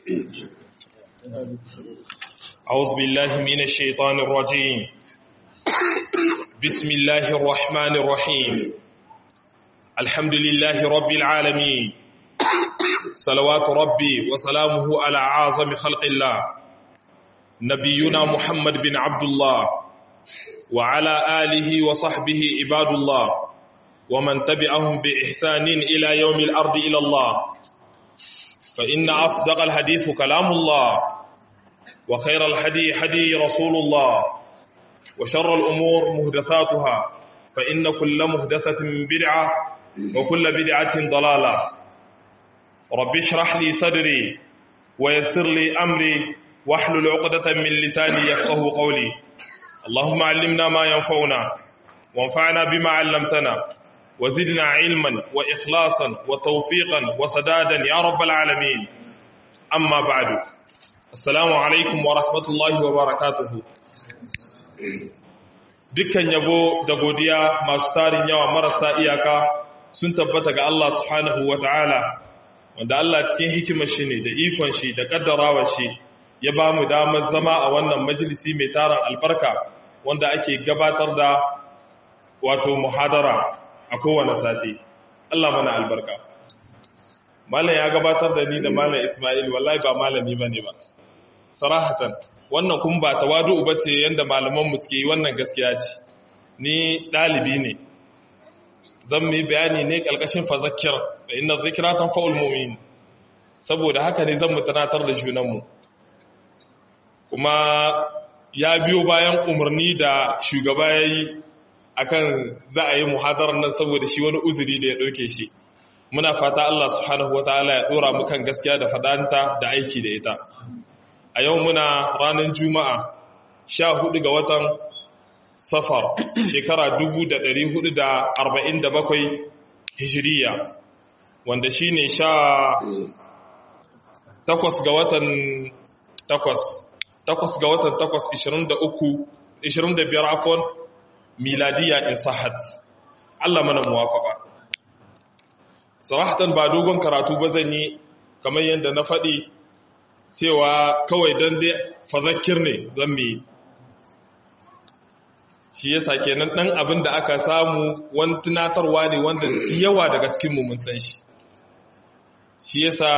أعوذ بالله من الشيطان الرجيم بسم الله الرحمن الرحيم الحمد لله رب العالمين صلوات ربي وسلامه على أعظم خلق الله نبينا محمد بن عبد الله وعلى آله وصحبه عباد الله ومن تبعهم بإحسان إلى يوم الأرض إلى الله فإن أصدق الحديث كلام الله وخير الحدي حدي رسول الله وشر الأمور مهدثاتها فإن كل مهدثة بدعة وكل بدعة ضلالة رب اشرح لي صدري ويسر لي أمري واحلل عقدة من لساني يفقه قولي اللهم علمنا ما ينفعنا وانفعنا بما علمتنا وزدنا علما وإخلاصا وتوفيقا وسدادا يا رب العالمين أما بعد السلام عليكم ورحمة الله وبركاته dukkan yabo da godiya masu tarin yawa marasa iyaka sun tabbata ga Allah subhanahu wa ta'ala wanda Allah cikin hikimar shi ne da ikon shi da ƙaddarawar shi ya ba mu damar zama a wannan majalisi mai tarin albarka wanda ake gabatar da wato muhadara a kowane sati Allah mana albarka malam ya gabatar da ni da malam Ismail wallahi ba malami bane ba sarahatan wannan kun ba tawadu bace yanda malaman mu suke yi wannan gaskiya ce ni dalibi ne zan yi bayani ne kalkashin fazakkir da inna zikra tanfa'ul mu'min saboda haka ne zan mutanatar da junan mu kuma ya biyo bayan umarni da shugaba yayi akan za a yi muhadarar nan saboda shi wani uzuri da ya ɗauke shi muna fata Allah subhanahu wataala ya ɗora mu kan gaskiya da fadanta da aiki da ita a yau muna ranar juma'a sha hudu ga watan safar shekara 1447 hijiriya wanda shi ne sha takwas ga watan takwas takwas ga watan takwas 23 25 afon miladiya in sahat Allah mana muwafaka sarahatan ba dogon karatu ba zan yi kamar yadda na faɗi cewa kawai don dai fazakir ne zan mi shi yasa kenan ɗan abin da aka samu wani tunatarwa ne wanda yawa daga cikinmu mun san shi shi yasa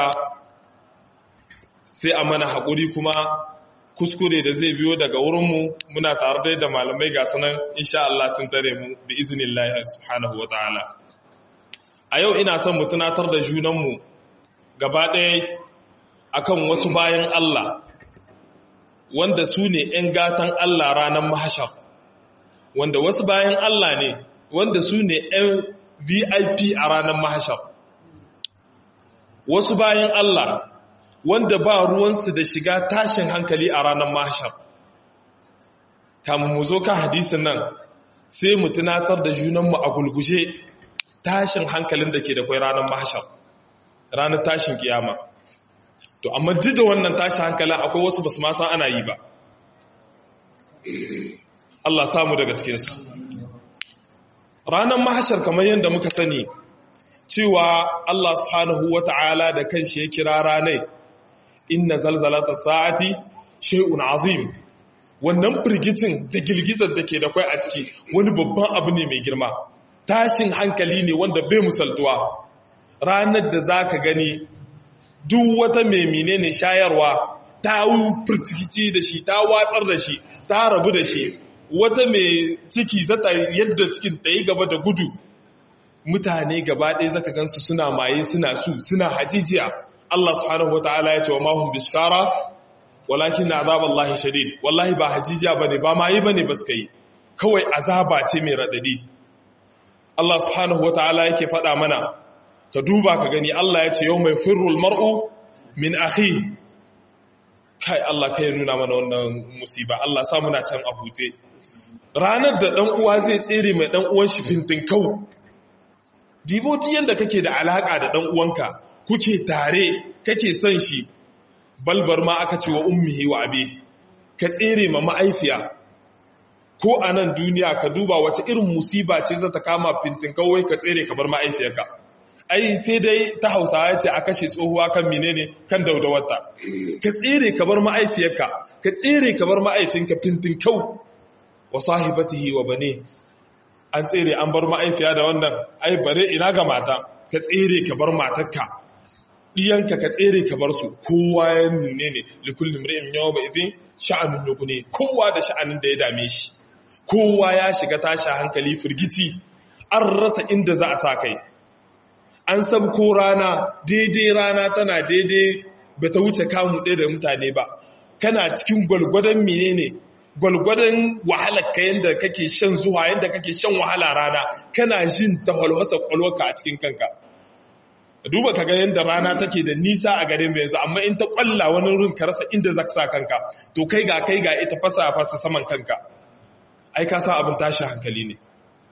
sai a mana haƙuri kuma kuskure da zai biyo daga wurinmu muna tare da malamai ga sunan insha Allah sun tare mu bi iznillahi subhanahu wataala a yau ina son mu tunatar da junanmu gaba ɗaya akan wasu bayan Allah wanda su ne ‘yan gatan Allah ranar mahashar wanda wasu bayan Allah ne wanda su ne ‘yan VIP a ranar mahashar wasu bayan Allah wanda ba ruwansu da shiga tashin hankali a ranar mahashar kamun mu zo kan hadisin nan sai mu tunatar da junanmu a gulguje tashin hankalin da ke da kwai ranar mahashar ranar tashin kiyama to amma duk da wannan tashin hankalin akwai wasu basu ma san ana yi ba Allah samu daga cikinsu ranar mahashar kamar yadda muka sani cewa Allah subhanahu wata'ala da kanshi ya kira ranai inna zalzalata sa'ati shay'un azim wannan firgicin da girgizar da ke da kwai a ciki wani babban abu ne mai girma tashin hankali ne wanda bai musaltuwa ranar da zaka gani duk wata mai menene shayarwa ta firtikici da shi ta watsar da shi ta rabu da shi wata mai ciki zata yadda cikin ta yi gaba da gudu mutane gaba ɗaya zaka gansu suna maye suna su suna hajijiya Allah subhanahu wataala ya ce wa mahum bishkara walakin na azaballahi shadid wallahi ba hajijiya bane ba maye bane ba suka yi kawai azaba ce mai radadi Allah subhanahu wataala yake faɗa mana ka duba ka gani Allah ya ce yau mai firrul mar'u min akhi kai Allah kai nuna mana wannan musiba Allah sa muna can a hute ranar da dan uwa zai tsere mai dan uwan shi fintin kau diboti yanda kake da alaka da dan uwanka kuke tare kake son shi balbar ma aka ce wa ummihi wa abi ka tsere ma ma'aifiya ko a nan duniya ka duba wace irin musiba ce za ta kama fintin kawai ka tsere ka bar ma'aifiyarka ai sai dai ta hausawa ce a kashe tsohuwa kan menene kan daudawarta ka tsere ka bar ma'aifiyarka ka tsere ka bar ma'aifinka fintin kyau wa sahibatihi wa bane an tsere an bar ma'aifiya da wannan ai bare ina ga mata ka tsere ka bar matarka diyanka ka tsere ka bar su kowa ya nune ne likulli mri'in yawma idhin sha'anun yughni kowa da sha'anin da ya dame shi kowa ya shiga tashi hankali firgici an rasa inda za a sa kai an sabko rana daidai rana tana daidai ba ta wuce kamu ɗaya da mutane ba kana cikin gwalgwadon menene gwalgwadon wahalar ka yadda kake shan zuwa yadda kake shan wahala rana kana jin ta walwasa kwalwarka a cikin kanka duba ka ga yadda rana take da nisa a garin yanzu amma in ta kwalla wani rin ka rasa inda za sa kanka to kai ga kai ga ita fasa fasa saman kanka ai ka sa abin tashi hankali ne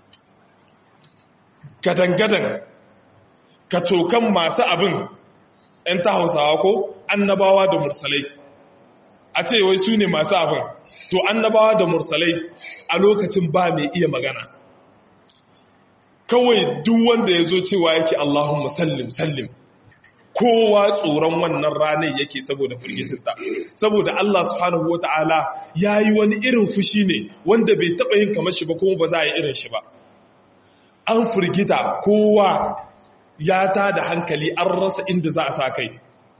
gadan-gadan ka cokan masu abin ‘yan ta hausawa ko annabawa da mursalai a ce wai su ne masu abin to annabawa da mursalai a lokacin ba mai iya magana kawai duk wanda ya zo cewa yake Allahumma sallim sallim kowa tsoron wannan ranar yake saboda firgicinta saboda Allah subhanahu wata'ala ya yi wani irin fushi ne wanda bai taɓa yin kamar shi ba kuma ba za a yi irin shi ba an firgita kowa ya ta da hankali an rasa inda za a sa kai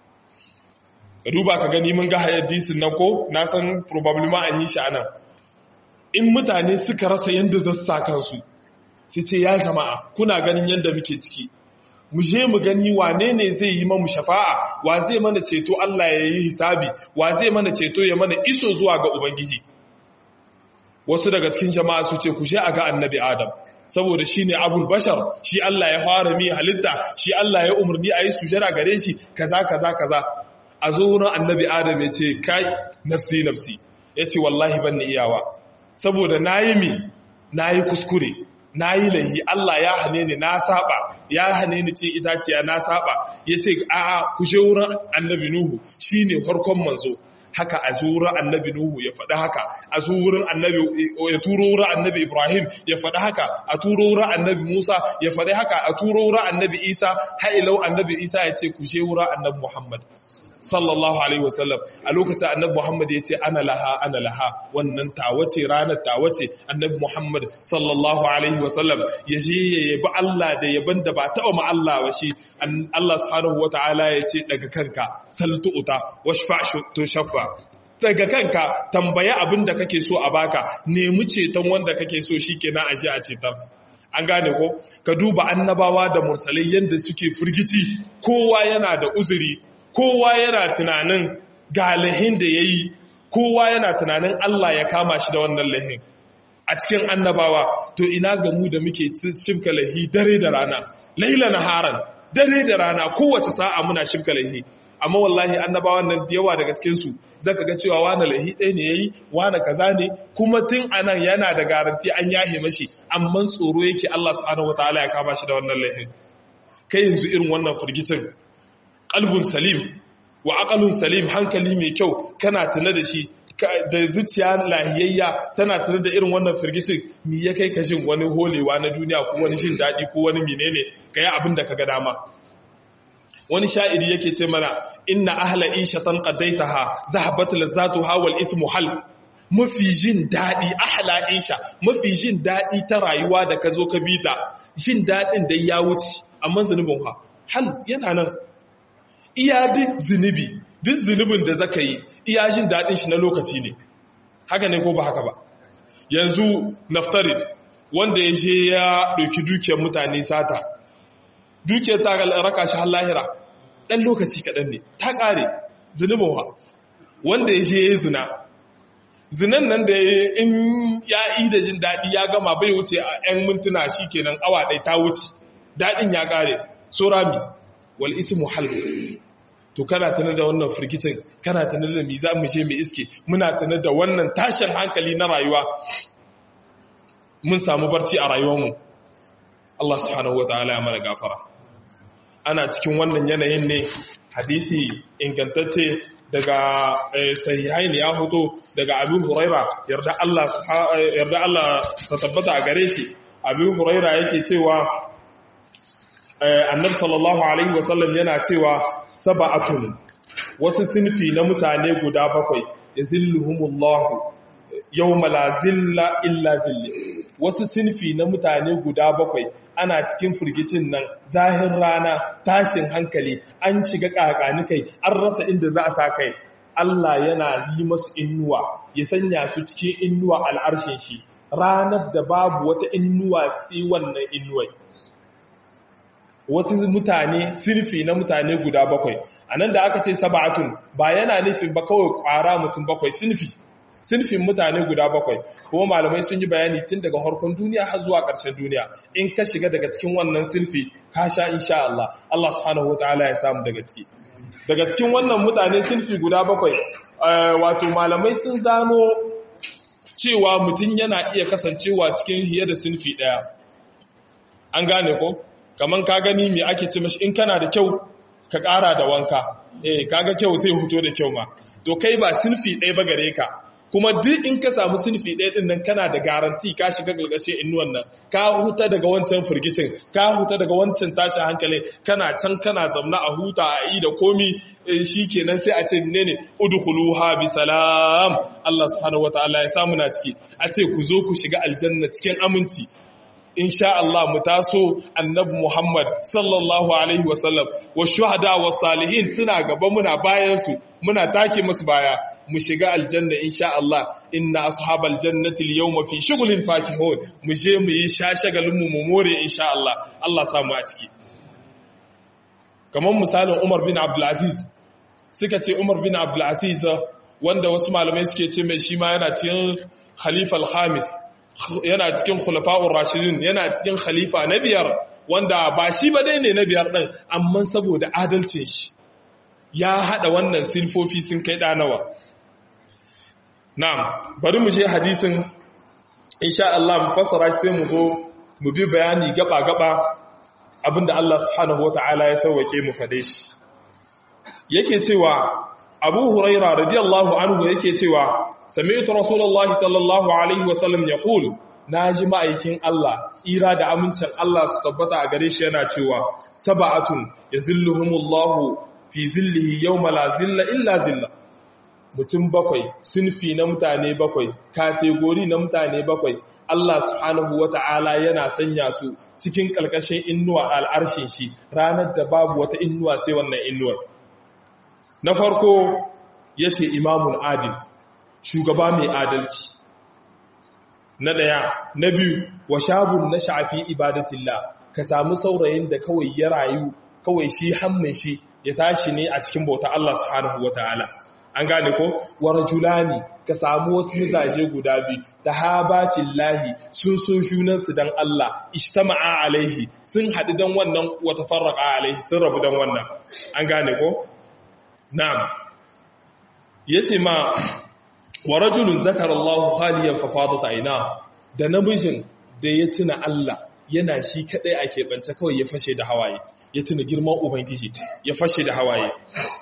ka duba ka gani mun ga hadisin nan ko na san probably ma an yi shi anan in mutane suka rasa yadda za su sa kansu sai ce ya jama'a kuna ganin yadda muke ciki mu je mu gani wane ne zai yi mamu shafa'a wa zai mana ceto Allah ya yi hisabi wa zai mana ceto ya mana iso zuwa ga ubangiji wasu daga cikin jama'a su ce ku je a ga annabi adam saboda shi ne abul bashar shi Allah ya fara mi halitta shi Allah ya umarni a yi sujara gare shi kaza kaza kaza a zo wurin annabi adam ya ce kai nafsi nafsi ya ce wallahi ban ni iyawa saboda na yi mi na yi kuskure na yi lahi Allah ya hane ni na saba ya hane ni ce itaciya na saba ya ce a'a ku je wurin annabi nuhu shine farkon manzo haka a zuwa annabi Nuhu ya faɗi haka a wurin annabi ya turo wurin annabi Ibrahim ya faɗi haka a turo wurin annabi Musa ya faɗi haka a turo wurin annabi Isa hailau annabi Isa ya ce ku je wurin annabi Muhammad sallallahu alaihi wasallam a lokacin annabi Muhammad ya ce ana laha ana laha wannan tawace ranar tawace annabi Muhammad sallallahu alaihi wasallam ya je ya yabi Allah da yaban da ba taɓa ma Allah ba shi Allah subhanahu wataala ya ce daga kanka saltu uta washfa to shaffa daga kanka tambaya abin da kake so a baka nemi ceton wanda kake so shikenan a je a cetar an gane ko ka duba annabawa da mursalai yadda suke firgici kowa yana da uzuri kowa yana tunanin ga lahin da ya yi kowa yana tunanin Allah ya kama shi da wannan lahin a cikin annabawa to ina ga mu da muke shimka lahi dare da rana laila na haran dare da rana kowace sa'a muna shimka lahi amma wallahi annabawan nan da yawa daga cikinsu zaka ga cewa wani lahi ɗaya ne yayi wani kaza ne kuma tun anan yana da garanti an yahe mashi amma tsoro yake Allah subhanahu wataala ya kama shi da wannan lahin kai yanzu irin wannan firgicin qalbun salim wa aqalun salim hankali mai kyau kana tuna da shi da zuciya lahiyayya tana tuna da irin wannan firgicin mi ya kai ka jin wani holewa na duniya ko wani jin daɗi ko wani menene ka yi abin da ka ga dama wani sha'iri yake ce mana inna ahla ishatan qadaitaha zahabat lazzatuha wal ithmu hal mafi jin daɗi ahla isha mafi jin daɗi ta rayuwa da ka zo ka bita jin daɗin da ya wuce amma zunubin ha hal yana nan iya duk zunubi duk zunubin da zaka yi iya jin daɗin shi na lokaci ne haka ne ko ba haka ba yanzu naftarid wanda ya je ya ɗauki dukiyar mutane sata dukiyar ta raka shi har lahira ɗan lokaci kaɗan ne ta ƙare zunubin wa wanda ya je ya yi zina zinan nan da in ya yi da jin daɗi ya gama bai wuce a 'yan mintuna shi kenan awa ɗai ta wuce daɗin ya ƙare so rami wal ismu halb to kana tana da wannan firgicin kana tana da mi za mu je mu iske muna tana da wannan tashin hankali na rayuwa mun samu barci a rayuwarmu Allah subhanahu wataala ya mana gafara ana cikin wannan yanayin ne hadisi ingantacce daga sahihaini ya hoto daga Abu Huraira yarda Allah yarda Allah ta tabbata a gare shi Abu Huraira yake cewa annabi sallallahu alaihi wasallam yana cewa sab'atun wasu sinfi na mutane guda bakwai yazilluhumullahu yawma la zilla illa zilli wasu sinfi na mutane guda bakwai ana cikin firgicin nan zahir rana tashin hankali an shiga kakani kai an rasa inda za a sa kai Allah yana yi masu innuwa ya sanya su cikin innuwa al'arshin shi ranar da babu wata innuwa sai wannan innuwai wasu mutane sirfi na mutane guda bakwai a nan da aka ce saba'atun ba yana nufin ba kawai kwara mutum bakwai sinfi sinfin mutane guda bakwai kuma malamai sun yi bayani tun daga harkon duniya har zuwa ƙarshen duniya in ka shiga daga cikin wannan sinfi ka sha insha Allah Allah subhanahu wataala ya samu daga ciki daga cikin wannan mutane sinfi guda bakwai wato malamai sun zano cewa mutum yana iya kasancewa cikin hiye da sinfi ɗaya an gane ko kaman ka gani me ake ce mashi in kana da kyau ka ƙara da wanka eh kaga kyau zai huto da kyau ma to kai ba sinfi ɗaya ba gare ka kuma duk in ka samu sinfi ɗaya ɗin nan kana da garanti ka shiga galgashe inuwan nan ka huta daga wancan firgicin ka huta daga wancan tashin hankali kana can kana zamna a huta a yi da komi shi kenan sai a ce ne ne udkhuluha bi salam Allah subhanahu wataala ya samu na ciki a ce ku zo ku shiga aljanna cikin aminci insha Allah mu taso annabi Muhammad sallallahu alaihi wasallam wa shuhada wa salihin suna gaba muna bayan su muna take musu baya mu shiga aljanna insha Allah inna ashabal jannati al-yawma fi shughlin fakihun mu je mu yi shashagalin mu mu more insha Allah Allah samu a ciki kamar misalin Umar bin Abdul Aziz suka ce Umar bin Abdul Aziz wanda wasu malamai suke ce mai shi ma yana cikin Khalifa al-Khamis yana cikin khulafa'ur rashidin yana cikin khalifa na biyar wanda ba shi ba dai ne na biyar din amma saboda adalcin shi ya hada wannan silfofi sun kai danawa na'am bari mu je hadisin insha Allah mu fassara sai mu zo mu bi bayani gaba gaba abinda Allah subhanahu wataala ya sauwake mu fade shi yake cewa Abu Huraira radiyallahu anhu yake cewa sami'tu rasulullahi sallallahu alaihi wasallam yaqul naji ma'aikin Allah tsira da amincin Allah su tabbata a gare shi yana cewa sab'atun yazilluhumullahu fi zillihi yawma la zilla illa zilla mutum bakwai sunfi na mutane bakwai kategori na mutane bakwai Allah subhanahu wata'ala yana sanya su cikin kalkashin innuwa al'arshin shi ranar da babu wata innuwa sai wannan innuwar na farko yace imamun adil shugaba mai adalci na ɗaya na biyu wa shabun na shafi ibadatillah ka samu saurayin da kawai ya rayu kawai shi hammin shi ya tashi ne a cikin bauta Allah subhanahu wataala an gane ko wa rajulani ka samu wasu mizaje guda biyu tahaba fillahi sun so junansu dan Allah ijtama'a alaihi sun haɗu dan wannan wa tafarraqa alaihi sun rabu dan wannan an gane ko na'am yace ma wa rajulun zakara Allah khaliyan fa fadat aina da namijin da ya tuna Allah yana shi kadai a keɓance kawai ya fashe da hawaye ya tuna girman ubangiji ya fashe da hawaye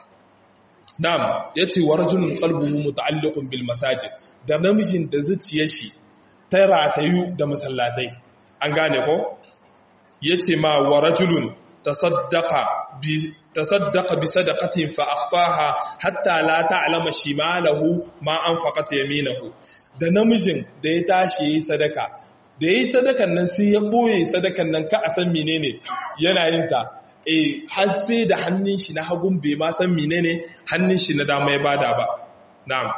na'am yace wa rajulun qalbuhu muta'alliqun bil masajid da namijin da zuciyar shi ta ratayu da masallatai an gane ko yace ma wa rajulun tasaddaqa bi tasaddaqa bi sadaqatin fa akhfaha hatta la ta'lama shimalahu ma anfaqat yaminahu da namijin da ya tashi yayi sadaka da yayi sadakan nan sai ya boye sadakan nan ka a san menene yana yin ta eh har sai da hannun shi na hagun bai ma san menene hannun shi na dama ya bada ba na'am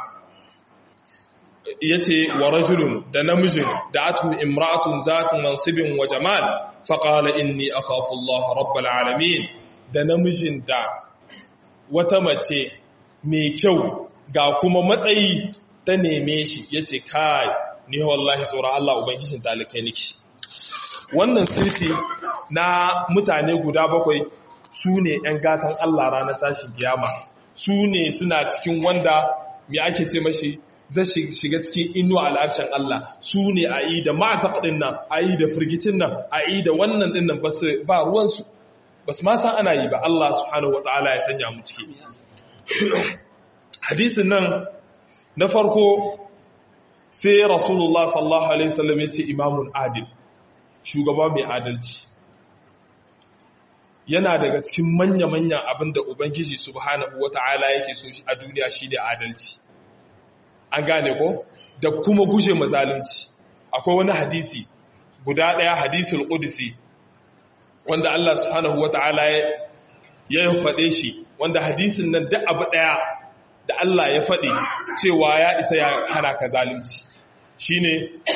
yace wa rajulun da namijin da atu imra'atun zatu mansibin wa jamal fa qala inni akhafu Allah rabbul alamin da namijin da wata mace mai kyau ga kuma matsayi ta neme shi yace kai ni wallahi tsoron Allah ubangijin talikai niki wannan sirfi na mutane guda bakwai su ne ‘yan gatan Allah ranar tashin kiyama su ne suna cikin wanda mai ake ce mashi zai shiga cikin inuwa al'arshen Allah su ne a yi da ma'ataƙ ɗin nan a yi da firgicin nan a yi da wannan ɗin nan ba ruwansu ba su san ana yi ba Allah subhanahu wa ta'ala ya sanya mu ciki hadisin nan na farko sai rasulullah sallallahu alaihi wasallam ya ce imamun adil shugaba mai adalci yana daga cikin manya-manyan abin da ubangiji subhanahu wata'ala yake so a duniya shi da adalci an gane ko da kuma guje mazalunci akwai wani hadisi guda ɗaya hadisul qudsi wanda Allah subhanahu wata'ala ya faɗe shi wanda hadisin nan duk abu ɗaya da Allah ya faɗi cewa ya isa ya hana ka zalunci shine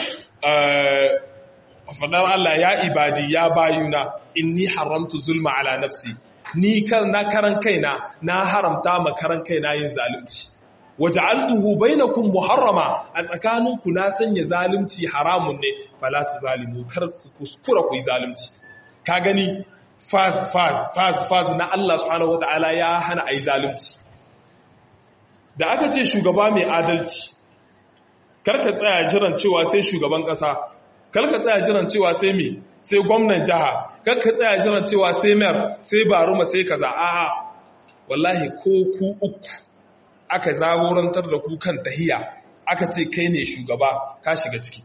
faɗar Allah ya ibadi ya bayuna inni haramtu zulma ala nafsi ni kan na karan kaina na haramta ma karan kaina yin zalunci waja'altuhu bainakum muharrama a tsakaninku na sanya zalunci haramun ne fala tuzalimu kar ku kuskura ku yi zalunci ka gani faz faz faz faz na Allah subhanahu wataala ya hana ayi zalunci da aka ce shugaba mai adalci karka tsaya jiran cewa sai shugaban kasa karka tsaya jiran cewa sai me sai gwamnan jiha karka tsaya jiran cewa sai mayor sai baruma sai kaza a'a wallahi ko ku uku aka zagorantar da ku kan tahiya aka ce kai ne shugaba ka shiga ciki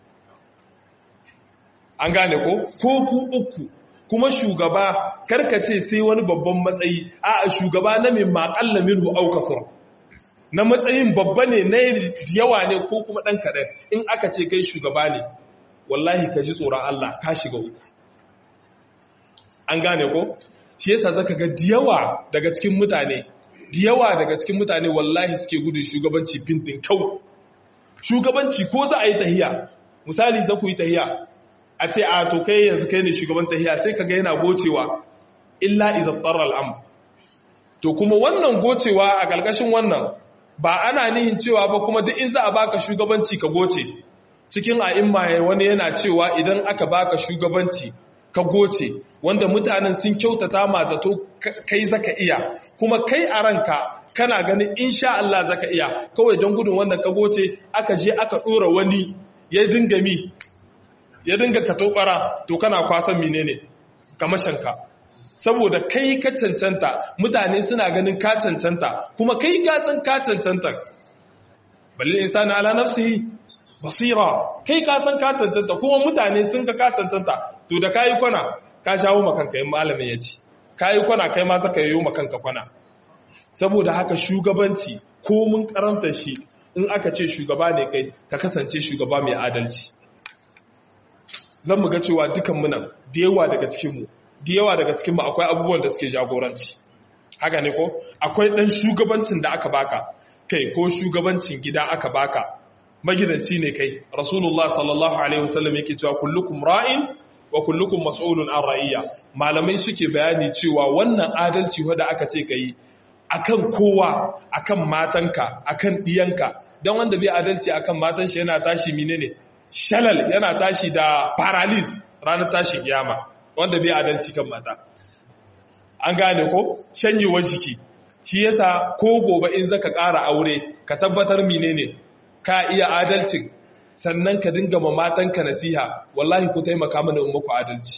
an gane ko ko ku uku kuma shugaba karkace sai wani babban matsayi a shugaba na min maƙalla minhu aukasar na matsayin babba ne na yawa ne ko kuma ɗan kaɗan in aka ce kai shugaba ne wallahi ka ji tsoron Allah ka shiga uku an gane ko shi yasa zaka ga diyawa daga cikin mutane diyawa daga cikin mutane wallahi suke gudun shugabanci fintin kau shugabanci ko za a yi tahiya misali za ku yi tahiya a ce a to kai yanzu kai ne shugaban tahiya sai kaga yana gocewa illa iza tsara al'am to kuma wannan gocewa a ƙarƙashin wannan ba ana nihin cewa ba kuma duk in za a baka shugabanci ka goce cikin a'imma wani yana cewa idan aka baka shugabanci ka goce wanda mutanen sun kyautata ma zato kai zaka iya kuma kai a ranka kana ganin insha Allah zaka iya kawai don gudun wannan ka goce aka je aka dora wani ya dinga mi ya dinga ka tobara to kana kwasan menene kamashanka saboda kai ka cancanta mutane suna ganin ka cancanta kuma kai ka san ka cancanta balle insani ala nafsihi basira kai ka san ka cancanta kuma mutane sun ka ka cancanta to da kayi kwana ka shawo makanka yin malamin ya ci kayi kwana kai ma zaka yi makanka kwana saboda haka shugabanci ko mun karanta shi in aka ce shugaba ne kai ka kasance shugaba mai adalci zan mu ga cewa dukan mu nan da yawa daga cikin mu da yawa daga cikin mu akwai abubuwan da suke jagoranci haka ne ko akwai dan shugabancin da aka baka kai ko shugabancin gida aka baka magidanci ne kai rasulullah sallallahu alaihi wasallam yake cewa kullukum ra'in wa kullukum mas'ulun an ra'iyya malamai suke bayani cewa wannan adalci wanda aka ce kai akan kowa akan matanka akan diyanka dan wanda bai adalci akan matan shi yana tashi menene shalal yana tashi da paralysis ranar tashi kiyama wanda bai adalci kan mata an gane ko shanyewar jiki shi yasa ko gobe in zaka ƙara aure ka tabbatar menene ka iya adalcin sannan ka dinga ma matanka nasiha wallahi ku taimaka mana in muku adalci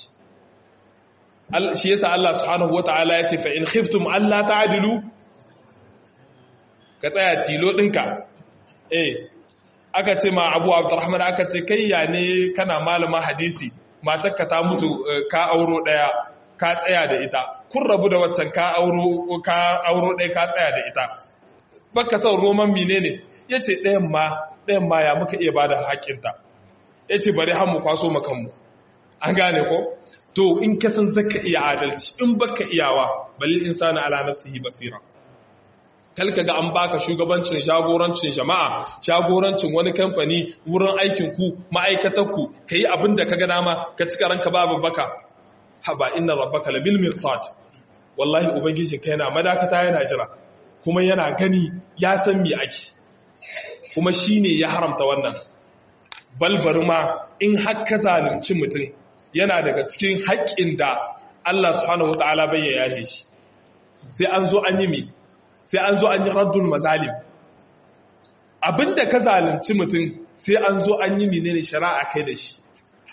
shi yasa Allah subhanahu wataala ya ce fa in khiftum alla ta'dilu ka tsaya tilo dinka eh aka ce ma Abu Abdurrahman aka ce kai ya ne kana malama hadisi matarka ta mutu ka auro daya ka tsaya da ita kun rabu da waccan ka auro ka auro daya ka tsaya da ita baka son roman menene ya ce ɗayan ma ɗayan ma ya muka iya ba da haƙinta ya ce bari hannu kwaso makanmu an gane ko to in ka san zaka iya adalci in baka iyawa balil insani ala nafsihi basira kalka ga an baka shugabancin shagorancin jama'a shagorancin wani kamfani wurin aikin ku ma'aikatar ku kai abin da kaga dama ka cika ranka babu baka haba inna rabbaka labil mirsad wallahi ubangijin kai yana madakata yana jira kuma yana gani ya san me ake kuma shi ne ya haramta wannan balbari ma in haka zalunci mutum yana daga cikin haƙƙin da Allah subhanahu wa ta'ala bai ya yahe shi sai an zo an yi mi sai an zo an yi raddul mazalim abinda ka zalunci mutum sai an zo an yi menene shari'a kai da shi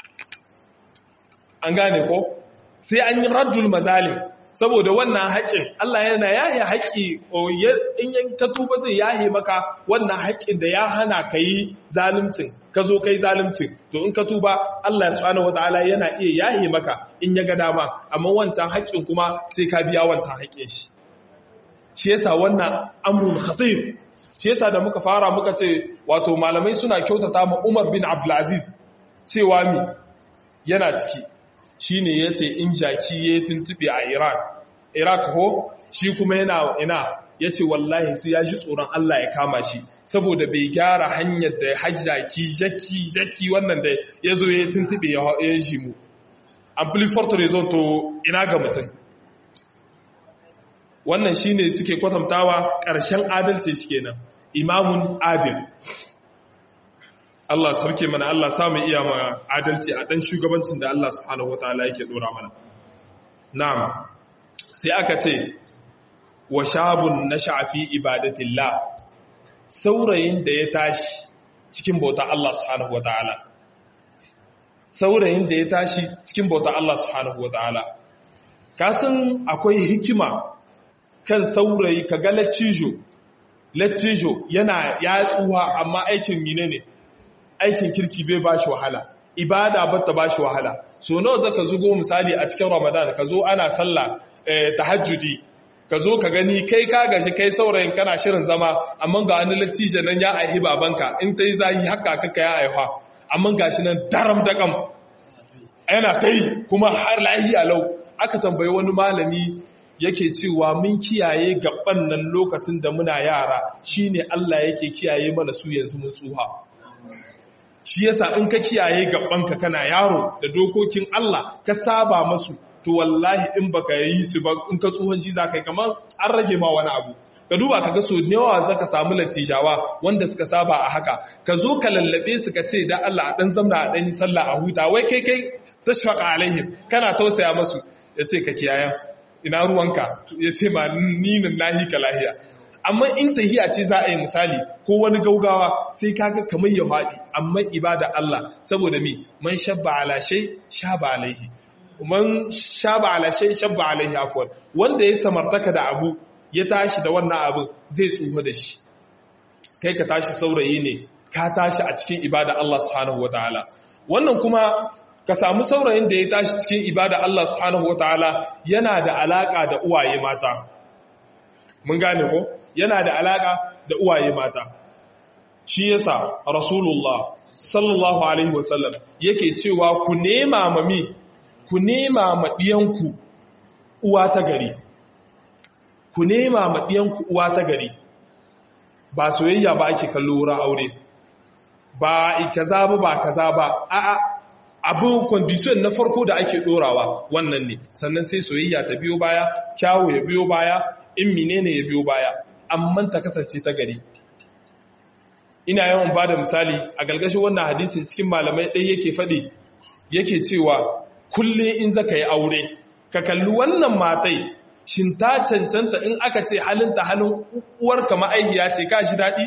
an gane ko sai an yi raddul mazalim saboda wannan haƙƙin Allah yana yahe haƙƙi in yan ta tuba zai yahe maka wannan haƙƙin da ya hana ka yi zaluncin ka zo kai zalunci to in ka tuba Allah subhanahu wataala yana iya yahe maka in ya ga dama amma wancan haƙƙin kuma sai ka biya wancan haƙƙin shi shi yasa wannan amrun khatir shi yasa da muka fara muka ce wato malamai suna kyautata ma Umar bin Abdulaziz cewa mi yana ciki shine yace in jaki ya tuntube a Iran Iraq ko shi kuma yana ina yace wallahi sai ya ji tsoron Allah ya kama shi saboda bai gyara hanyar da hajjaki jaki jaki wannan da yazo ya tuntube ya ji mu amplifier reason to ina ga mutum wannan shine suke kwatantawa ƙarshen adalci shi kenan imamun adil Allah sarki mana Allah samu iya ma adalci a ɗan shugabancin da Allah subhanahu wataala yake ɗora mana na'am sai aka ce wa shabun nasha'a fi ibadatillah saurayin da ya tashi cikin bauta Allah subhanahu wataala saurayin da ya tashi cikin bauta Allah subhanahu wataala kasan akwai hikima kan saurayi ka ga lattijo lattijo yana ya tsuwa amma aikin mine ne aikin kirki bai ba shi wahala ibada ba ta ba shi wahala so nawa zaka zugo misali a cikin ramadan ka zo ana sallah tahajjudi ka zo ka gani kai ka gaji kai saurayin kana shirin zama amma ga wani lattijo nan ya aihi babanka in ta yi zahi haka kaka ya aiha amma gashi nan daram dakam yana ta yi kuma har lahiya lau aka tambayi wani malami yake cewa mun kiyaye gaban nan lokacin da muna yara shine Allah yake kiyaye mana su yanzu mun tsuha shi yasa in ka kiyaye gabanka kana yaro da dokokin Allah ka saba masu to wallahi in baka yi su ba in ka tsuhan ji zaka yi kamar an rage ma wani abu ka duba ka ga so yawa zaka samu latijawa wanda suka saba a haka ka zo ka lallabe su ka ce da Allah a dan zamna a dan yi sallah a huta wai kai kai tashfaqa alaihim kana tausaya masu yace ka kiyaye ina ruwanka ya ce ma ninin lahi ka lahiya amma in tahiya ce za a yi misali ko wani gaugawa sai kaga kamar ya faɗi amma ibada Allah saboda mi man shabba ala shay shaba alaihi man shaba ala shay shabba alaihi afwan wanda ya samartaka da abu ya tashi da wannan abin zai tsufa da shi kai ka tashi saurayi ne ka tashi a cikin ibada Allah subhanahu wataala wannan kuma ka samu saurayin da ya tashi cikin ibada Allah subhanahu wataala yana da alaka da uwaye mata mun gane ko yana da alaka da uwaye mata shi yasa rasulullah sallallahu alaihi wasallam yake cewa ku nema mami ku nema ma diyanku uwa ta gari ku nema ma diyanku uwa ta gari ba soyayya ba ake kallo wurin aure ba kaza ba ba kaza ba a'a abin kwandisyon na farko da ake dorawa wannan ne sannan sai soyayya ta biyo baya kyawu ya biyo baya in menene ya biyo baya amma ta kasance ta gari ina yawan ba da misali a galgashin wannan hadisin cikin malamai ɗaya yake faɗi yake cewa kulle in zaka yi aure ka kalli wannan matai shin ta cancanta in aka ce halinta halin uwarka ma'aihiya ce ka shi daɗi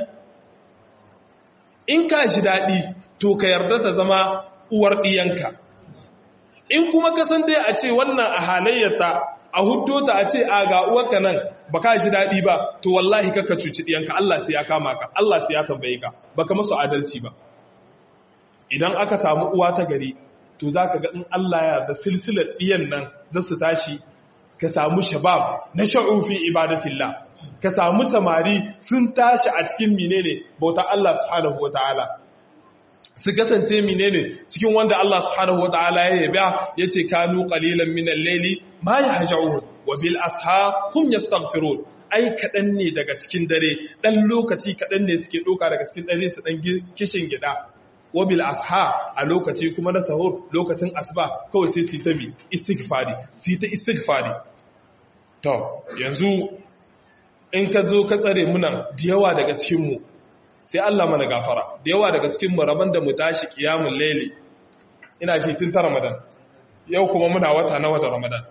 in ka shi daɗi to ka yarda ta zama uwar ɗiyanka in kuma kasan dai a ce wannan a halayyata a huddo ta a ce a ga uwarka nan ba ka ji daɗi ba to wallahi kaka cuci ɗiyanka Allah sai ya kama ka Allah sai ya tambaye ka baka masu adalci ba idan aka samu uwa ta gari to za ka ga in Allah ya da silsilar ɗiyan nan za su tashi ka samu shabab na sha'ufi ibadatillah ka samu samari sun tashi a cikin menene bauta Allah subhanahu wa ta'ala su kasance menene cikin wanda Allah subhanahu wataala ya yaba yace kanu qalilan min al-layli ma yahja'un wa bil asha hum yastaghfirun ai kadan ne daga cikin dare dan lokaci kadan ne suke doka daga cikin dare su dan kishin gida wa bil asha a lokaci kuma na sahur lokacin asuba kawai sai su ta bi istighfari su ta istighfari to yanzu in ka zo ka tsare munan da yawa daga cikin mu sai Allah mana gafara da yawa daga cikin rabon da mu tashi kiyamun laili ina shi tun ta ramadan yau kuma muna wata na wata ramadan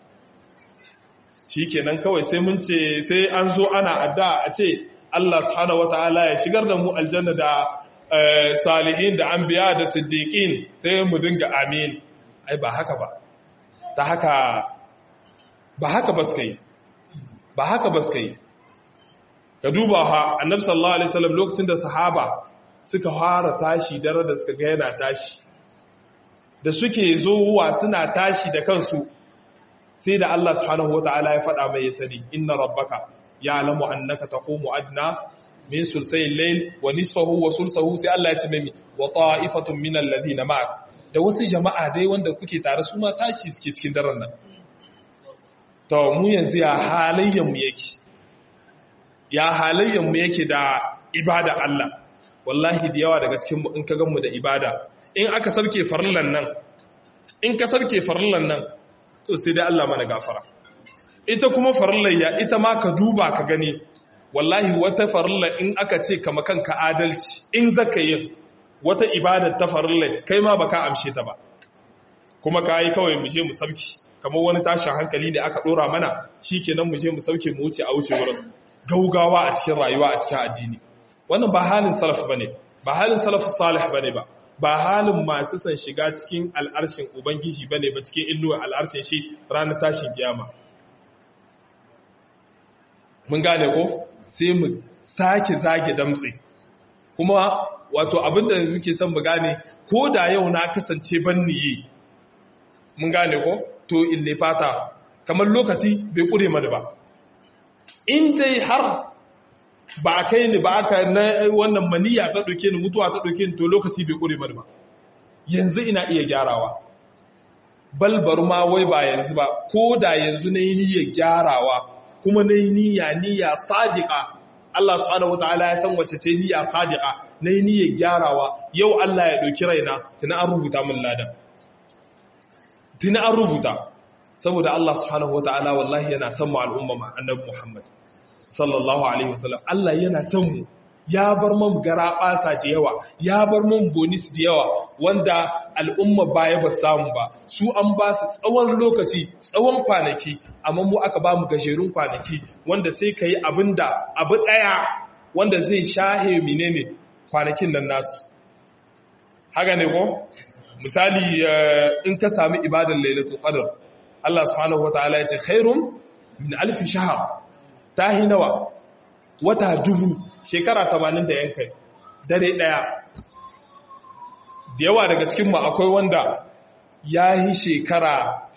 shi kenan kawai sai mun ce sai an zo ana adda a ce Allah subhanahu wata'ala ya shigar da mu aljanna da salihin da anbiya da siddiqin sai mu dinga amin ai ba haka ba ta haka ba haka ba suka yi ba haka ba suka yi ka duba ha annabi sallallahu alaihi wasallam lokacin da sahaba suka fara tashi dare da suka ga yana tashi da suke zowa suna tashi da kansu sai da Allah subhanahu wata'ala ya faɗa mai ya sani inna rabbaka ya'lamu annaka taqumu adna min sulsayil layl wa nisfahu wa sulsahu sai Allah ya ce mai wa ta'ifatun min alladhina ma'ak da wasu jama'a dai wanda kuke tare su ma tashi suke cikin daren nan to mu yanzu ya halayyan mu yake ya halayyan mu yake da ibada Allah wallahi da yawa daga cikin mu in ka gan mu da ibada in aka sabke farillan nan in ka sabke farillan nan to sai dai Allah mana gafara ita kuma farillayya ita ma ka duba ka gani wallahi wata farilla in aka ce kama kanka adalci in zaka yin wata ibadar ta farillai kai ma baka amshe ta ba kuma ka yi kawai mu je mu sauki kamar wani tashin hankali ne aka dora mana shikenan mu je mu sauke mu wuce a wuce wurin gaugawa a cikin rayuwa a cikin addini wannan ba halin salaf bane ba halin salaf salih bane ba ba halin masu son shiga cikin al'arshin ubangiji bane ba cikin illuwa al'arshin shi ranar tashin kiyama mun gane ko sai mu sake zage damtse kuma wato abinda muke son mu gane ko da yau na kasance ban niyi mun gane ko to ille fata kamar lokaci bai kure mana ba in dai har ba a kai ni ba aka na wannan maniya ta ɗauke ni mutuwa ta ɗauke ni to lokaci bai kure mana ba yanzu ina iya gyarawa balbar ma wai ba yanzu ba ko da yanzu na yi niyyar gyarawa kuma na yi niyya niyya sadiqa Allah subhanahu wataala ya san wace ce niyya sadiqa na yi niyyar gyarawa yau Allah ya ɗauki raina tuna an rubuta min ladan tuna an rubuta saboda Allah subhanahu wataala wallahi yana son mu al'umma annabi Muhammad sallallahu alaihi wasallam Allah yana son mu ya bar mun gara basa da yawa ya bar mun bonus da yawa wanda al'umma baya ba samu ba su an ba su tsawon lokaci tsawon kwanaki amma mu aka ba mu gajerun kwanaki wanda sai ka yi abin da abu ɗaya wanda zai shahe menene kwanakin nan nasu haka ne ko misali in ka sami ibadar lailatul qadr Allah subhanahu wataala ya ce khairum min alf shahr tahi nawa wata dubu shekara 80 da yankai dare daya da yawa daga cikin mu akwai wanda ya yi shekara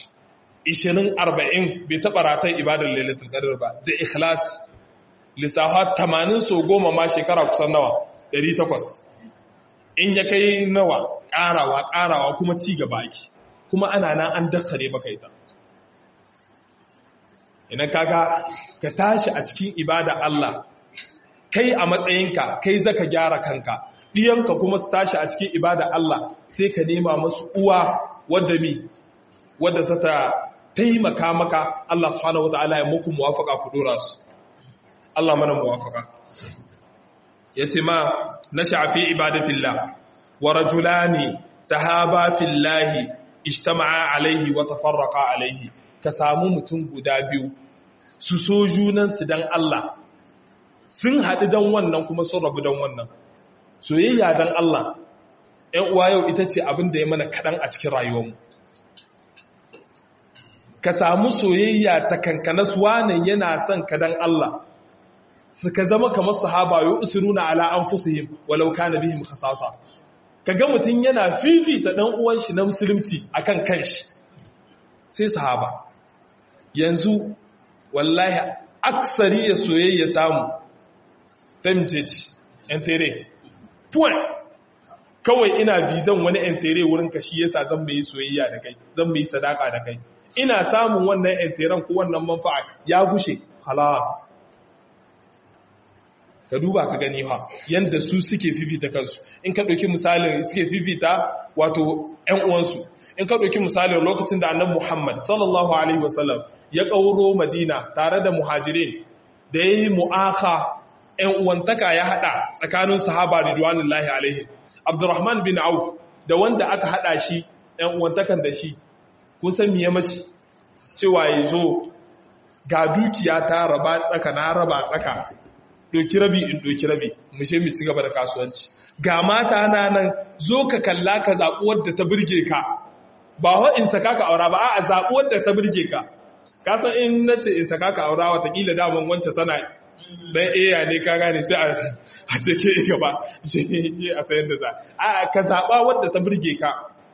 20-40 bai taɓa ratan ibadar lailatul qadr ba da ikhlas lissafa 80 so goma ma shekara kusan nawa 800 in ya kai nawa ƙarawa ƙarawa kuma ci gaba ake kuma ana nan an dakkare maka ita idan kaga ka tashi a cikin ibada Allah kai a matsayinka kai zaka gyara kanka ɗiyanka kuma su tashi a cikin ibada Allah sai ka nema masu uwa wadda mi wadda za ta taimaka maka Allah subhanahu wata'ala ya muku muwafaka ku dora su Allah mana muwafaka yace ma na shafi ibadatillah wa rajulani tahaba fillahi ijtama'a alaihi wa tafarraqa alaihi ka samu mutum guda biyu su so junansu dan Allah sun haɗu dan wannan kuma sun rabu dan wannan soyayya dan Allah ‘yan uwa yau ita ce abin da ya mana kaɗan a cikin rayuwarmu ka samu soyayya ta kankanas wanan yana son ka dan Allah suka zama kamar sahaba yau usuruna ala an fusihim walau kana bihim khasasa kaga mutum yana fifita dan uwan shi na musulunci akan kanshi sai sahaba yanzu wallahi aksari ya soyayya tamu tamteci yan tere point kawai ina bizan wani yan tere wurin ka shi yasa zan mai soyayya da kai zan mai sadaka da kai ina samun wannan yan teren ko wannan manfa'a ya gushe halas ka duba ka gani ha yanda su suke fifita kansu in ka ɗauki misalin suke fifita wato ‘yan uwansu in ka ɗauki misalin lokacin da annabi Muhammad sallallahu alaihi wasallam ya ƙauro Madina tare da muhajirin da ya yi mu'aka ‘yan uwantaka ya haɗa tsakanin sahaba ridwanullahi alaihi Abdurrahman bin Auf da wanda aka haɗa shi ‘yan uwantakan da shi kusan miye mashi cewa ya zo ga dukiya ta raba tsaka na raba tsaka doki rabi in doki rabi mu she mu ci gaba da kasuwanci ga mata na nan zo ka kalla ka zaɓi wadda ta burge ka ba wa in saka ka aura ba a zaɓi wadda ta burge ka ka san in nace in saka ka aura watakila daman wancan tana dan eya ne ka gane sai a ce ke gaba je a sayan da za a ka zaɓa wadda ta burge ka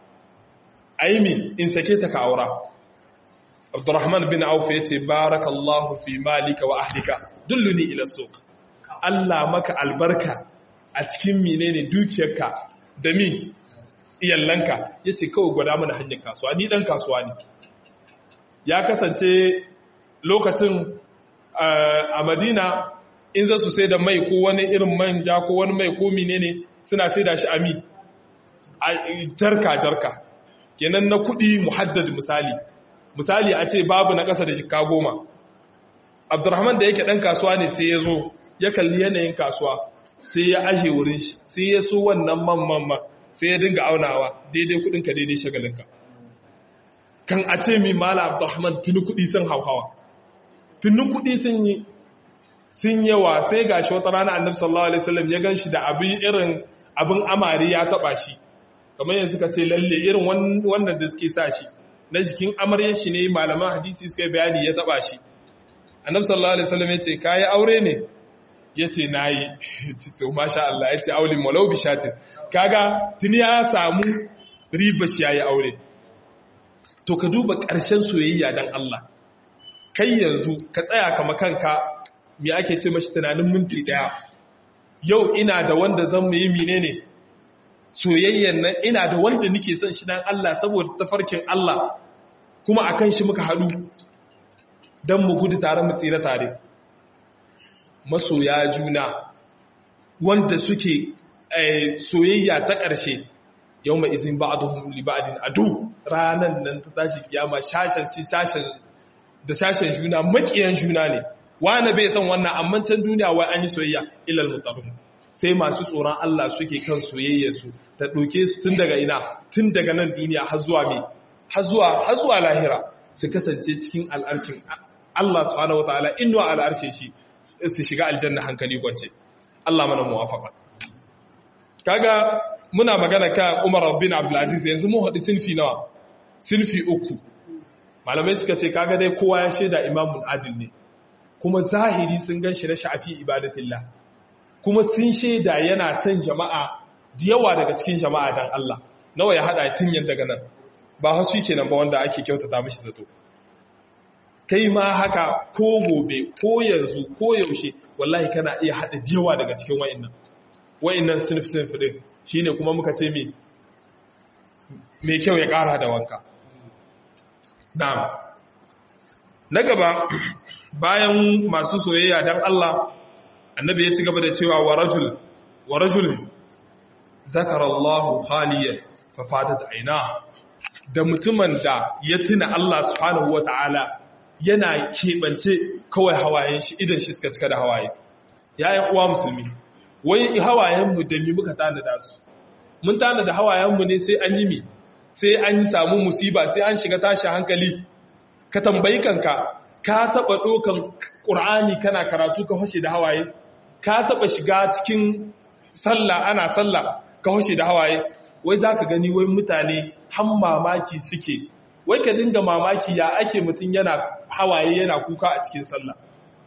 aimi in sake ta ka aura Abdurrahman bin Auf ya ce barakallahu fi malika wa ahlika dulluni ila suq Allah maka albarka a cikin menene dukiyarka da mi iyallanka yace kawai gwada mana hanyar kasuwa ni dan kasuwa ne ya kasance lokacin a Madina in za su sai da mai ko wani irin manja ko wani mai ko menene suna sai da shi ami jarka jarka kenan na kuɗi muhaddad misali misali a ce babu na ƙasa da shika goma abdurrahman da yake ɗan kasuwa ne sai ya zo ya kalli yanayin kasuwa sai ya ashe wurin shi sai ya so wannan man man man sai ya dinga aunawa daidai kuɗinka daidai shagalinka kan a ce mi mala abdurrahman tuni kuɗi sun hauhawa tuni kuɗi sun yi sun yawa sai ga shi wata rana annabi sallallahu alaihi wasallam ya ganshi da abin irin abin amari ya taba shi kamar yanzu suka ce lalle irin wannan da suke sa shi na jikin amaryar shi ne malaman hadisi suka yi bayani ya taba shi annabi sallallahu alaihi wasallam ya ce kai aure ne yace nayi to masha Allah yace aulin malau bishatin kaga tuni ya samu riba shi yayi aure to ka duba ƙarshen soyayya dan Allah kai yanzu ka tsaya kama kanka me ake ce mashi tunanin minti daya yau ina da wanda zan mu yi menene soyayyen nan ina da wanda nake son shi dan Allah saboda tafarkin Allah kuma akan shi muka hadu dan mu gudu tare mu tsira tare masoya juna wanda suke soyayya ta ƙarshe yau mai izin ba'aduhum li ba'din adu ranan nan ta tashi kiyama shashin shi sashen da sashen juna makiyan juna ne wani bai san wannan amma can duniya wai an yi soyayya ilal mutabin sai masu tsoron Allah suke kan soyayya su ta ɗauke su tun daga ina tun daga nan duniya har zuwa me har zuwa har zuwa lahira su kasance cikin al'arcin Allah subhanahu wataala inwa al'arshe shi su shiga aljanna hankali kwance Allah mana muwafaqa kaga muna magana kan Umar bin Abdul Aziz yanzu mun haɗu sinfi nawa sinfi uku malamai suka ce kaga dai kowa ya shaida imamun adil ne kuma zahiri sun gan shi na shafi ibadatillah kuma sun shaida yana son jama'a da yawa daga cikin jama'a dan Allah nawa ya hada tinyan daga nan ba hasu kenan ba wanda ake kyautata mishi zato kai ma haka ko gobe ko yanzu ko yaushe wallahi kana iya hada yawa daga cikin wa'annan wa'annan sinif sinif din shine kuma muka ce me me kyau ya kara da wanka na'am na gaba bayan masu soyayya dan Allah annabi ya ci gaba da cewa wa rajul wa rajul zakara Allahu khaliyan fa fadat aina da mutumin da ya tuna Allah subhanahu wataala yana kebance kawai hawayen shi idan shi suka cika da hawaye yayin uwa musulmi wai hawayen mu da mi muka tana da su mun tana da hawayen mu ne sai an yi mi sai an samu musiba sai an shiga tashi hankali ka tambayi kanka ka taba dokan qur'ani kana karatu ka hoshe da hawaye ka taba shiga cikin sallah ana sallah ka hoshe da hawaye wai zaka gani wai mutane han mamaki suke wai ka dinga mamaki ya ake mutum yana hawaye yana kuka a cikin sallah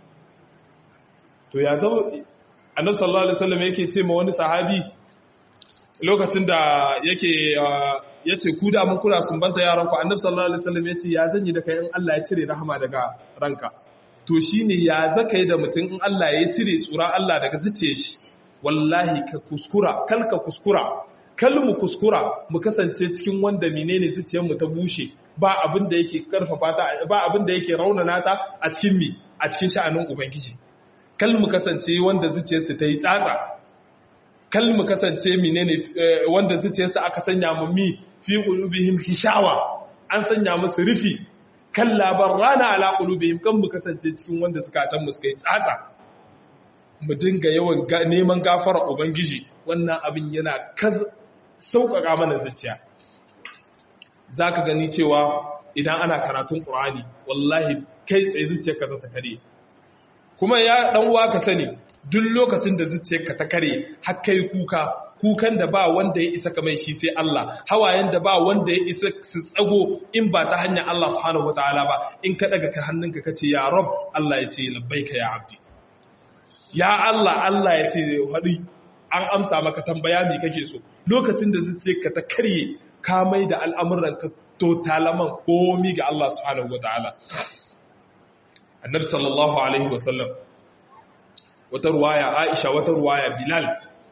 to ya zama annabi sallallahu alaihi wasallam yake ce ma wani sahabi lokacin da yake ya ce ku da mun kuna sumbanta yaranku annabi sallallahu alaihi wasallam ya ce ya zanyi da kai in Allah ya cire rahama daga ranka to shine ya zaka yi da mutum in Allah ya cire tsura Allah daga zuciyar shi wallahi ka kuskura kal ka kuskura kal mu kuskura mu kasance cikin wanda menene zuciyar mu ta bushe ba abin da yake karfafa ta ba abin da yake raunana ta a cikin mi a cikin sha'anin ubangiji kal mu kasance wanda zuciyarsa ta yi tsatsa kal mu kasance menene wanda zuciyarsa aka sanya mu mi fi qulubihim hishawa an sanya musu rufi kalla barrana ala qulubihim kan mu kasance cikin wanda suka tan mu suka yi tsatsa mu dinga yawan neman gafara ubangiji wannan abin yana kar sauƙaƙa mana zuciya zaka gani cewa idan ana karatun qur'ani wallahi kai tsaye zuciyarka za ta kare kuma ya dan uwa ka sani duk lokacin da zuciyarka ta kare har kai kuka kukan da ba wanda ya isa kamar shi sai Allah hawayen da ba wanda ya isa su tsago in ba ta hanyar Allah subhanahu wataala ba in ka daga ka hannunka kace ya rab Allah ya ce labbaika ya abdi ya Allah Allah ya ce haɗi an amsa maka tambaya me kake so lokacin da zuciya ka ta karye ka mai da al'amuran ka to talaman komi ga Allah subhanahu wataala annabi sallallahu alaihi wasallam wata ruwaya Aisha wata ruwaya Bilal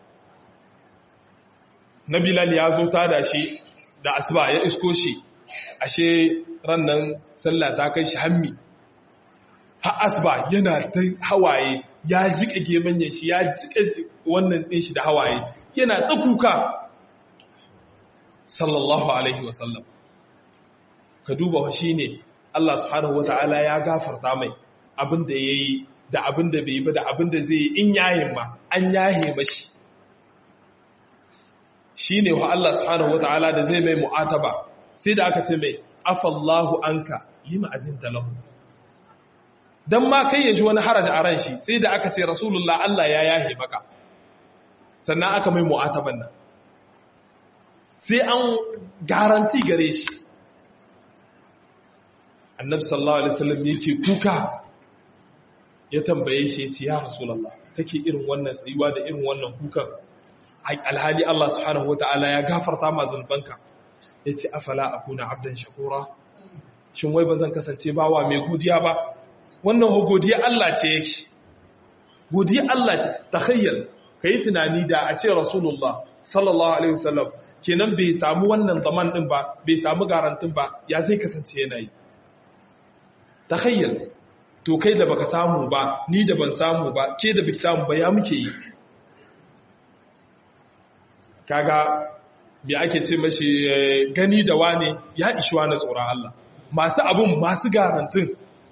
na Bilal ya zo ta da shi da asuba ya isko shi ashe rannan sallah ta kai shi hammi har asuba yana ta hawaye ya jika gemanyen shi ya jika wannan ɗin shi da hawaye yana ta kuka sallallahu alaihi wasallam ka duba shi ne Allah subhanahu wata'ala ya gafarta mai abin da ya yi da abin da bai yi ba da abin da zai yi in yayin ma an yahe mashi shi ne wa Allah subhanahu wata'ala da zai mai mu'ataba sai da aka ce mai afallahu anka lima azinta lahu dan ma kai ya ji wani haraji a ran shi sai da aka ce rasulullah Allah ya yahe maka sannan aka mai mu'ataban nan sai an garanti gare shi annabi sallallahu alaihi wasallam yake kuka ya tambaye shi ya ce ya rasulullah take irin wannan tsayuwa da irin wannan kukan alhali Allah subhanahu wataala ya gafarta ma zunubanka yace afala akuna abdan shakura shin wai bazan kasance bawa mai godiya ba wannan ho godiya Allah ce yake godiya Allah ce takhayyal kai tunani da a ce rasulullah sallallahu alaihi wasallam kenan bai samu wannan zaman din ba bai samu garantin ba ya zai kasance yana yi takhayyal to kai da baka samu ba ni da ban samu ba ke da baki samu ba ya muke yi kaga bi ake ce mashi gani da wane ya ishiwa na tsoron Allah masu abun masu garantin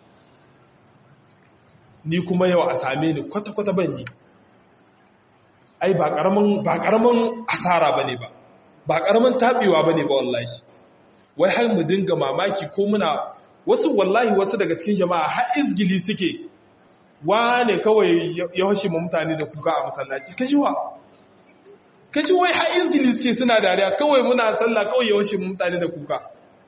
ni kuma yau a same ni kwata-kwata ban yi ai ba karamin asara ba ne ba ba karamin taɓewa ba ne ba wallahi wai har mu dinga mamaki ko muna wasu wallahi wasu daga cikin jama'a har izgili suke wane kawai ya hashe ma mutane da kuka a masallaci kaji wa kaji wai har izgili suke suna dariya kawai muna sallah kawai ya hashe ma mutane da kuka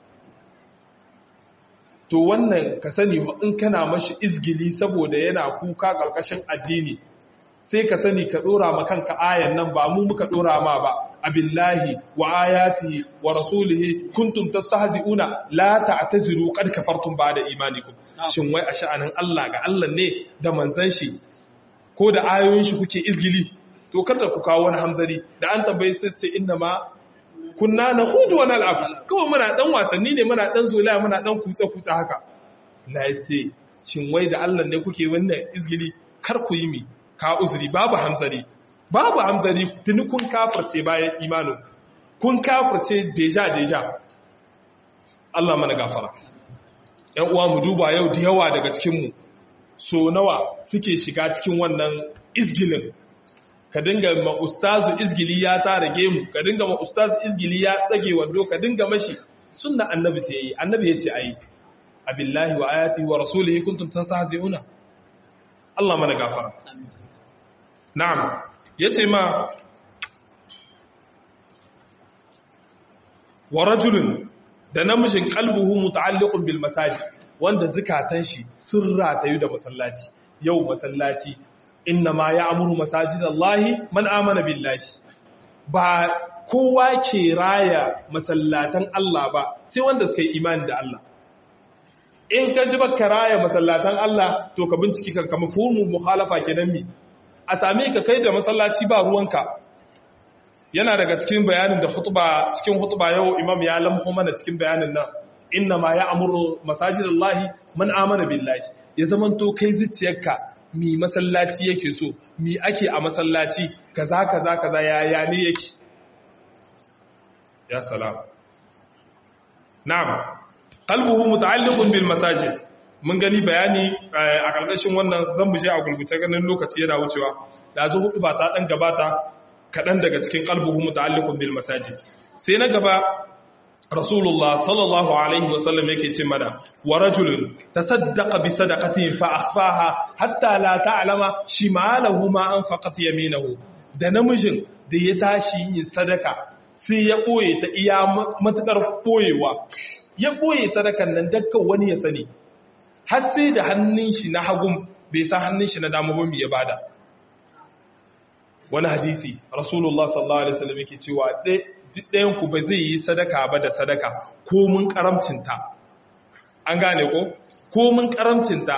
to wannan ka sani in kana mashi izgili saboda yana kuka ƙarƙashin addini sai ka sani ka ɗora ma kanka ayan nan ba mu muka ɗora ma ba abillahi wa ayati wa rasulihi kuntum tastahzi'una la ta'taziru qad kafartum ba'da imanikum shin wai a sha'anin Allah ga Allah ne da manzon shi ko da ayoyin shi kuke izgili to kada ku kawo wani hamzari da an tambaye sai ce inna ma kunna na hudu wani al'abu kawai muna ɗan wasanni ne muna ɗan zola muna ɗan kutsa-kutsa haka na ce shin wai da allah ne kuke wannan izgili kar ku yi mi ka uzuri babu hamzari babu hamzari tuni kun kafirce bayan imanin kun kafirce deja-deja allah mana gafara ‘yan uwa mu duba yau da yawa daga cikinmu so nawa suke shiga cikin wannan izgilin ka dinga ma ustazu izgili ya tara gemu ka dinga ma ustazu izgili ya tsage wando ka dinga mashi sunna annabi ce yi annabi ya ce ayi abillahi wa ayati wa rasulihi kuntum tastahzi'una Allah mana gafara na'am yace ma wa rajulun da namijin qalbuhu muta'alliqun bil masajid wanda zukatan shi sun ratayu da masallaci yau masallaci inna ma ya amuru masajidallahi man amana billahi ba kowa ke raya masallatan Allah ba sai wanda suka yi imani da Allah in ka ji baka raya masallatan Allah to ka binciki kan kama fumu mukhalafa kenan mi a same ka kai da masallaci ba ruwanka yana daga cikin bayanin da hutuba cikin hutuba yau imam ya lamho mana cikin bayanin nan inna ma ya amuru masajidallahi man amana billahi ya zamanto kai zuciyarka mi masallaci yake so mi ake a masallaci kaza kaza kaza yaya ne yake ya salam na'am qalbuhu muta'alliqun bil masajid mun gani bayani a karkashin wannan zan mu je a gurgurce ganin lokaci yana wucewa da zo hudu ba ta dan gabata kadan daga cikin qalbuhu muta'alliqun bil masajid sai na gaba rasulullah sallallahu alaihi wasallam yake ce mana wa rajulun tasaddaqa bi sadaqatin fa akhfaha hatta la ta'lama shimalahu ma anfaqat yaminahu da namijin da ya tashi yin sadaka sai ya boye ta iya matukar boyewa ya boye sadakan nan dakkan wani ya sani har sai da hannun shi na hagun bai san hannun shi na dama ba ya bada wani hadisi rasulullah sallallahu alaihi wasallam yake cewa ɗayan ku ba zai yi sadaka ba da sadaka ko mun karamcinta an gane ko ko mun karamcinta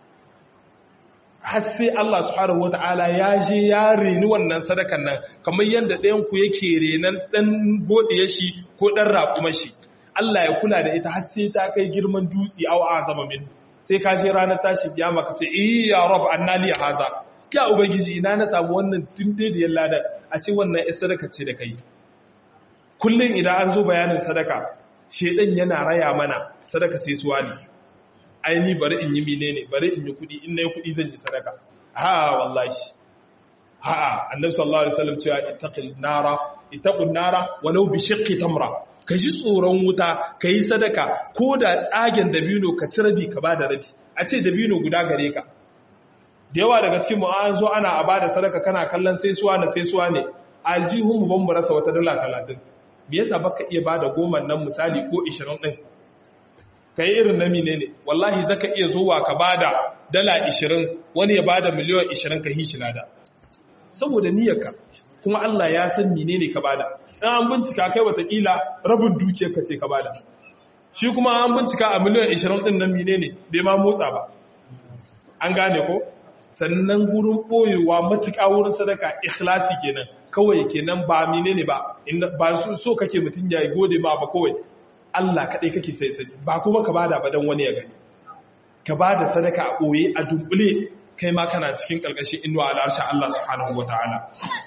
har sai Allah subhanahu wata'ala ya je ya reni wannan sadakan nan kamar yadda ɗayan ku yake renan ɗan godiya shi ko ɗan raƙuma shi Allah ya kula da ita har sai ta kai girman dutse aw azama min sai ka je ranar tashi kiyama ka ce eh ya rab annali haza ya ubangiji ina na samu wannan tunde da yalla a ce wannan sadaka ce da kai kullum idan an zo bayanin sadaka shedan yana raya mana sadaka sai suwa ne aini bari in yi mine ne bari in yi kudi in na yi kudi zan yi sadaka ha wallahi ha annabi sallallahu alaihi wasallam cewa ittaqil nara ittaqun nara walau bi shiqqi tamra ka ji tsoron wuta ka yi sadaka ko da tsagen dabino ka ci rabi ka bada rabi a ce dabino guda gare ka da yawa daga cikin mu an zo ana a bada sadaka kana kallon sai suwa na sai suwa ne aljihun mu ban mu rasa wata dala talatin me yasa baka iya bada goma nan misali ko 20 din kai irin na mine ne wallahi zaka iya zuwa ka bada dala 20 wani ya bada miliyan 20 ka hishi lada saboda niyyarka kuma Allah ya san menene ka bada dan an bincika kai watakila rabin dukiyar ka ce ka bada shi kuma an bincika a miliyan 20 din nan menene bai ma motsa ba an gane ko sannan gurin boyewa matuƙa wurin sadaka ikhlasi kenan kawai kenan ba menene ba ba so kake mutun ya gode ma ba kawai Allah kaɗai kake sai sai ba kuma ka bada ba don wani ya gani ka bada sadaka a ɓoye a dunkule kai ma kana cikin ƙarƙashin inuwa al'arsha Allah subhanahu wa ta'ala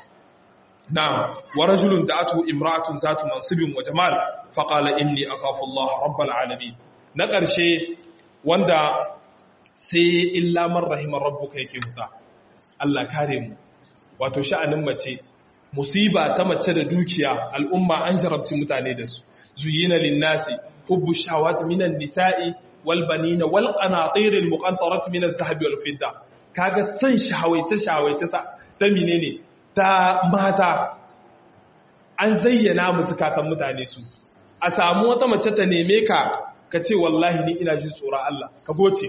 na wa rajulun da atu imra'atun zatu mansibin wa jamal fa qala inni akhafu Allah rabbal alamin na ƙarshe wanda sai illa man rahima rabbuka yake huta Allah kare mu wato sha'anin mace musiba ta mace da dukiya al'umma an jarabci mutane da su زين للناس حب الشهوات من النساء والبنين والقناطير المقنطرة من الذهب والفضة kaga san shahawaice shahawaice sa ta menene ta mata an zayyana mu zakatan mutane su a samu wata mace ta neme ka ka ce wallahi ni ina jin tsoron Allah ka goce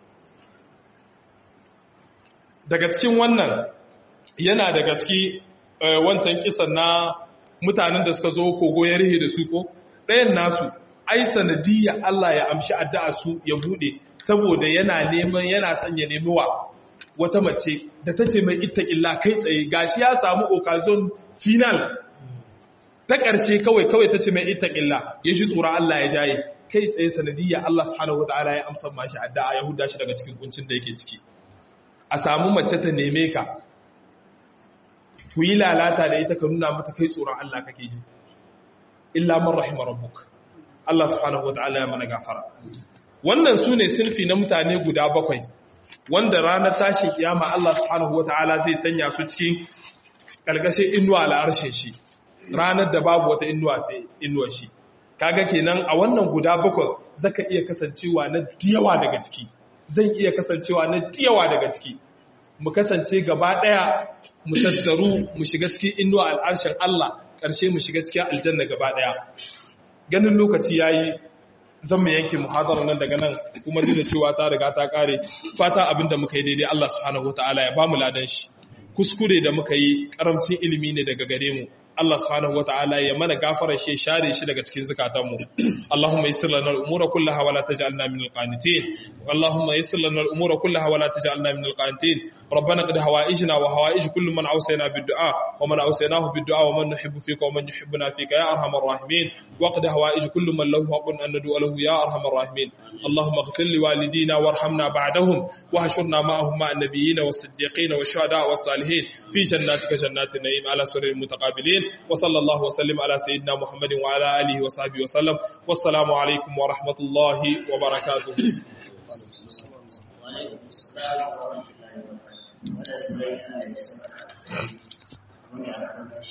daga cikin wannan yana daga ciki wancan kisan na mutanen da suka zo kogo ya rihe da su ko ɗayan nasu ai sanadiyya Allah ya amshi addu'a su ya bude saboda yana neman yana son ya nemi wa wata mace da ta ce mai ittaqilla kai tsaye gashi ya samu occasion final ta ƙarshe kawai kawai ta ce mai ittaqilla ya shi tsoron Allah ya jaye kai tsaye sanadiyya Allah subhanahu wataala ya amsa mashi addu'a ya huda shi daga cikin kuncin da yake ciki a samu mace ta neme ka ku yi lalata da ita ka nuna mata kai tsoron Allah kake ji illa man rahima rabbuk Allah subhanahu wataala ya mana gafara wannan sune sinfi na mutane guda bakwai wanda ranar tashin kiyama Allah subhanahu wataala zai sanya su cikin kalgashin inuwa al'arshin shi ranar da babu wata inuwa sai inuwar shi kaga kenan a wannan guda bakwai zaka iya kasancewa na diyawa daga ciki zan iya kasancewa na diyawa daga ciki mu kasance gaba daya mu tattaru mu shiga cikin inuwa al'arshin Allah ƙarshe mu shiga cikin aljanna gaba daya ganin lokaci yayi zan mu yanke muhadara nan daga nan kuma duk da cewa ta riga ta kare fata abinda muka yi daidai Allah subhanahu wataala ya bamu ladan shi kuskure da muka yi karamcin ilimi ne daga gare mu Allah subhanahu wataala ya mana gafara shi share shi daga cikin zakatanmu Allahumma yassir lana al-umura kullaha wa la taj'alna min al-qanitin Allahumma yassir lana al-umura kullaha wa la taj'alna min al-qanitin ربنا قد هوائجنا وهوائج كل من أوصينا بالدعاء ومن أوصيناه بالدعاء ومن نحب فيك ومن يحبنا فيك يا أرحم الراحمين وقد هوائج كل من له حق أن ندعو له يا أرحم الراحمين اللهم اغفر لوالدينا وارحمنا بعدهم وحشرنا معهم مع النبيين والصديقين والشهداء والصالحين في جناتك جنات النعيم على سرر المتقابلين وصلى الله وسلم على سيدنا محمد وعلى آله وصحبه وسلم والسلام عليكم ورحمة الله وبركاته وعليكم السلام ورحمة الله وبركاته. ولا سبيل الله يسمع.